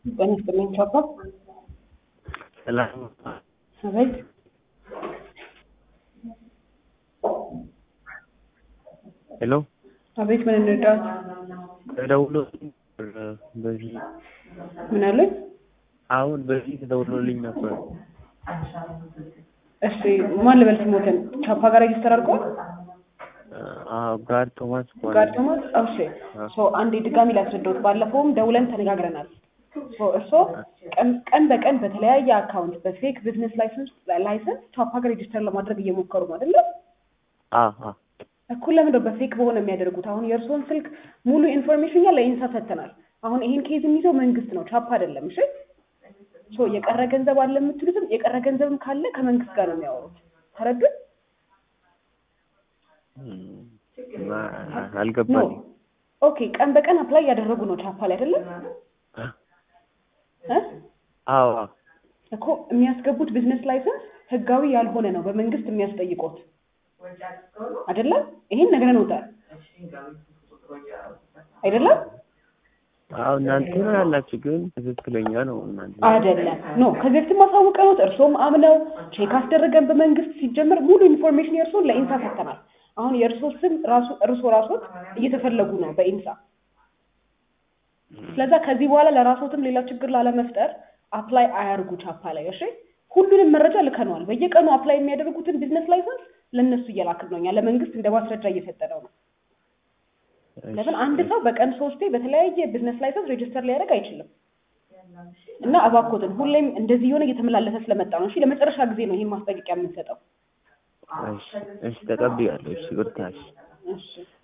ጤና ይስጥልኝ ቻፓ። ሰላም አቤት ሄሎ አቤት፣ ምን እንርዳት? ተደውሎ በዚህ ምን አለኝ? አሁን በዚህ ተደውሎልኝ ነበር። እሺ ማን ልበል ስሞትን? ቻፓ ጋር ሬጅስተር አድርገዋል? አዎ ጋር ቶማስ ጋር ቶማስ። እሺ ሶ አንዴ ድጋሚ ላስረዳዎት። ባለፈውም ደውለን ተነጋግረናል። ሶ እርስዎ ቀን ቀን በቀን በተለያየ አካውንት በፌክ ቢዝነስ ላይሰንስ ላይሰንስ ቻፓ ጋር ሬጅስተር ለማድረግ እየሞከሩ ነው አይደለ? አ አ እኩል ለምንድነው በፌክ በሆነ የሚያደርጉት? አሁን የእርስዎን ስልክ ሙሉ ኢንፎርሜሽን እኛ ለኢንሳ ሰጥተናል። አሁን ይሄን ኬዝ የሚይዘው መንግስት ነው፣ ቻፓ አይደለም። እሺ ሶ የቀረ ገንዘብ አለ የምትሉትም የቀረ ገንዘብም ካለ ከመንግስት ጋር ነው የሚያወሩት። ተረዱን? ኖ አልገባኝ። ኦኬ። ቀን በቀን አፕላይ እያደረጉ ነው ቻፓ ላይ አይደለም እ አዎ እኮ የሚያስገቡት ቢዝነስ ላይሰንስ ህጋዊ ያልሆነ ነው በመንግስት የሚያስጠይቁት አይደለም። ይሄን ነግረንዎታል አይደለም? አዎ እናንተ ነው ያላችሁ፣ ግን ትክክለኛ ነው እናንተ አይደለም። ኖ ከዚህ በፊትም አሳውቀውት እርስዎም አምነው ቼክ አስደረገን በመንግስት ሲጀምር ሙሉ ኢንፎርሜሽን የእርስዎን ለኢንሳ ሰጥተናል። አሁን የእርስዎ ስም ራሱ እርስዎ ራስዎት እየተፈለጉ ነው በኢንሳ። ስለዛ ከዚህ በኋላ ለራስዎትም ሌላ ችግር ላለመፍጠር አፕላይ አያርጉ ቻፓ ላይ እሺ። ሁሉንም መረጃ ልከነዋል። በየቀኑ አፕላይ የሚያደርጉትን ቢዝነስ ላይሰንስ ለእነሱ እየላክን ነው እኛ ለመንግስት እንደ ማስረጃ እየሰጠነው ነው። ለምን አንድ ሰው በቀን ሶስቴ በተለያየ ቢዝነስ ላይሰንስ ሬጅስተር ሊያደርግ አይችልም። እና እባክዎትን ሁሌም እንደዚህ የሆነ እየተመላለሰ ስለመጣ ነው። እሺ ለመጨረሻ ጊዜ ነው ይህን ማስጠንቀቂያ የምንሰጠው። እሺ እሺ ተቀብያለሁ። እሺ ብርታሽ እሺ